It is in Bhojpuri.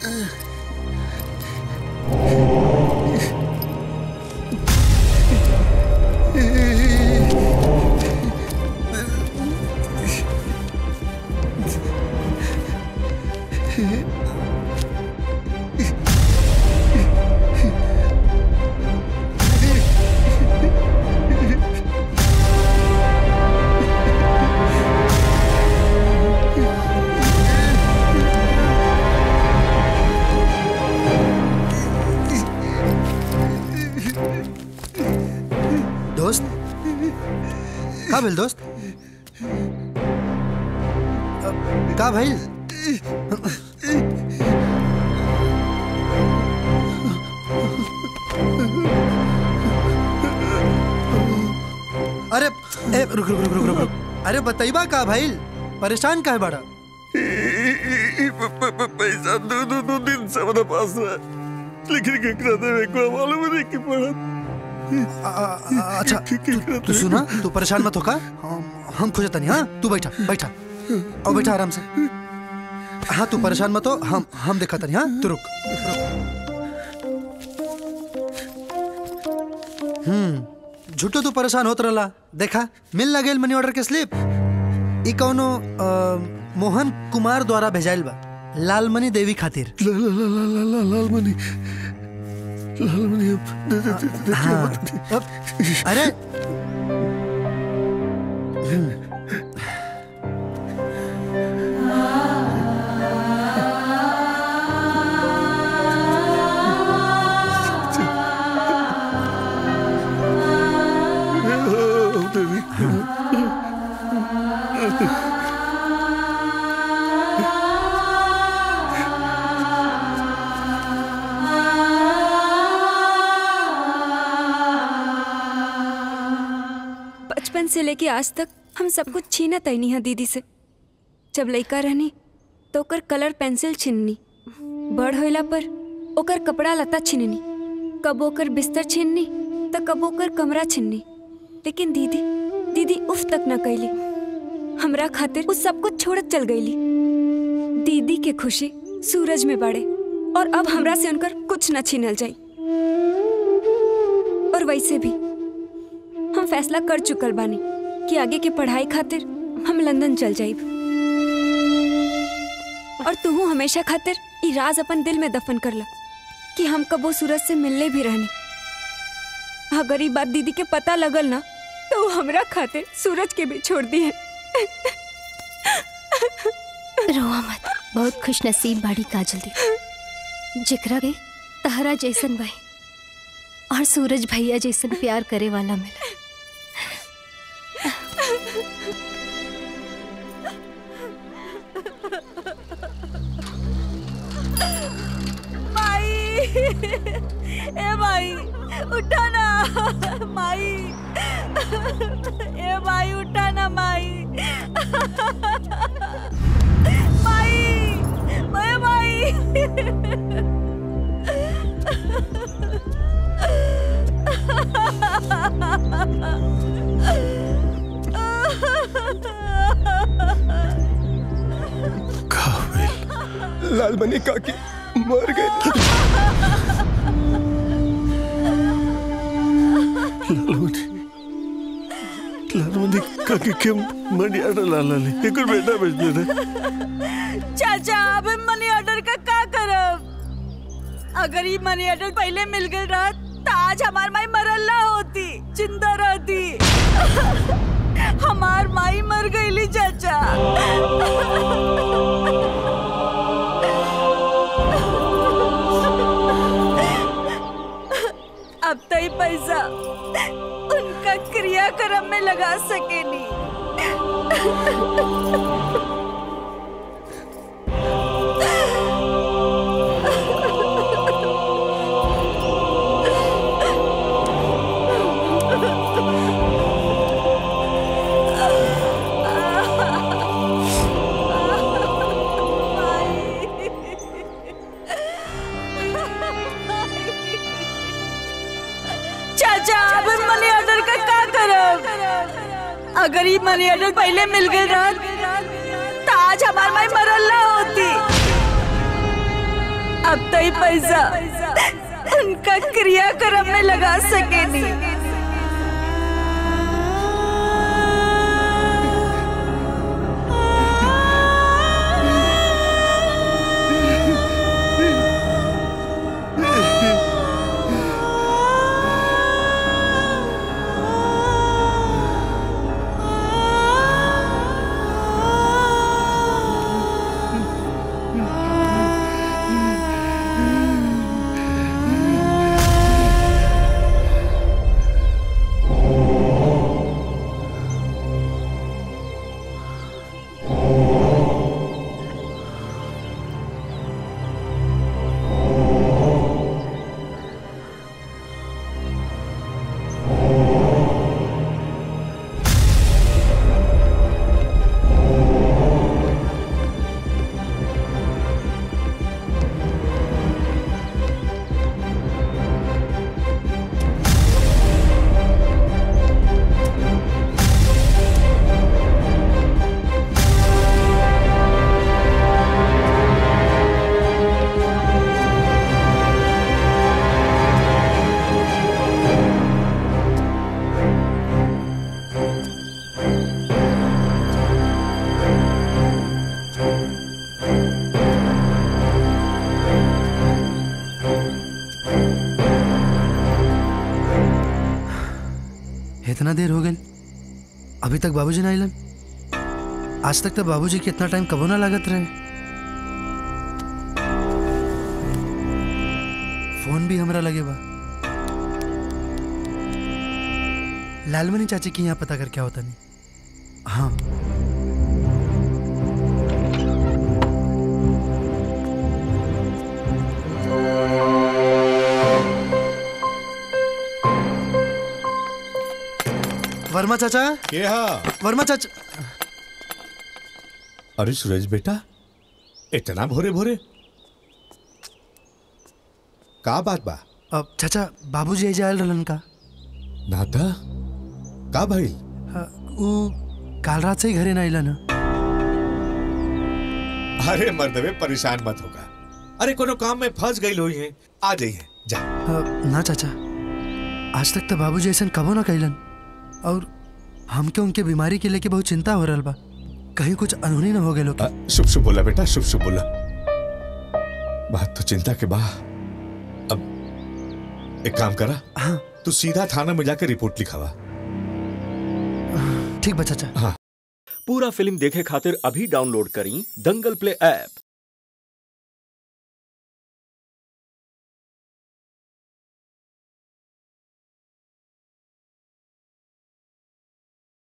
दोस्त का भेल दोस्त का भइल अरे ए, रुक रुक रुक रुक रुक रुक अरे बताइबा का भइल परेशान काहे बड़ा पैसा दो दो दो दिन से मेरे पास है लेकिन केकरा देवे को मालूम नहीं कि पड़ा आ, आ, आ, अच्छा तू, तू सुना तू परेशान मत होका हम हम खोजता नहीं हाँ तू बैठा बैठा और बैठा आराम से हाँ तू परेशान मत हो हम हम देखा नहीं हाँ तू रुक हम्म झूठो तू परेशान होत रहला देखा मिल ना गेल मनी ऑर्डर के स्लिप ई कौनो अ, मोहन कुमार द्वारा भेजाइल बा लालमणि देवी खातिर ला ला ला ला ला ला लालमणि लालमणि अब दे दे दे दे हाँ, अब, अरे ओ, देवी बचपन से लेके आज तक हम सब कुछ छीना तैनी है दीदी से जब लइका रहनी तो ओकर कलर पेंसिल छीननी बड़ होइला पर ओकर कपड़ा लता छीननी कब ओकर बिस्तर छीननी तो कब ओकर कमरा छीननी लेकिन दीदी दीदी उफ तक न कैली हमरा खातिर वो सब कुछ छोड़त चल गईली दीदी के खुशी सूरज में बाड़े और अब हमरा से उनकर कुछ न छीनल जाई और वैसे भी हम फैसला कर चुकल बानी कि आगे के पढ़ाई खातिर हम लंदन चल जाइब और तू हमेशा खातिर ई राज अपन दिल में दफन कर ला कि हम कबो सूरज से मिलने भी रहनी अगर ये बात दीदी के पता लगल ना तो वो हमरा खातिर सूरज के भी छोड़ दी है रोआ मत बहुत खुश नसीब बाड़ी काजल दी जिकरा के तहरा जैसन भाई और सूरज भैया जैसन प्यार करे वाला मिला माई ए माई उठा ना माई ए माई उठा ना माई माई ए माई लालमणि काकी मर गए लालमणि लालमणि काकी के मनी आडा लालाले एक और बेटा बच दे चाचा अब हम मनी ऑर्डर का का करब अगर ये मनी ऑर्डर पहले मिल गई रहत तो आज हमार माई मरल ना होती जिंदा रहती हमार माई मर गईली चाचा अब तो ही पैसा उनका क्रियाक्रम में लगा सके नहीं चाचा अब हम मनी ऑर्डर का का करब अगर ये मनी ऑर्डर पहले मिल गई रहत तो आज हमार माई मरल ना होती अब तो ही पैसा उनका क्रियाक्रम में लगा सके नहीं इतना देर हो गई अभी तक बाबूजी ना आइलन आज तक तो बाबूजी के इतना टाइम कबो ना लागत रहे फोन भी हमरा लगे बा लालमनी चाची की यहाँ पता कर क्या होता नहीं हाँ वर्मा चाचा के हा वर्मा चाचा अरे सूरज बेटा इतना भोरे भोरे का बात बा अब चाचा बाबूजी ऐजा आयल रहलन का नाता का भइल अ, ऊ काल रात से ही घरे ना आइलन ह। अरे मर्दवे परेशान मत होगा अरे कोनो काम में फंस गई हुई है आ जाइए जा अ, ना चाचा आज तक तो बाबूजी ऐसा कबो ना कैलन और हमके उनके बीमारी के लेके बहुत चिंता हो रहा बा कहीं कुछ अनहोनी ना हो गए लोग अ, शुभ शुभ बोला बेटा शुभ शुभ बोला बात तो चिंता के बा अब एक काम करा हाँ तू सीधा थाना में जाकर रिपोर्ट लिखावा ठीक बा चाचा पूरा फिल्म देखे खातिर अभी डाउनलोड करी दंगल प्ले ऐप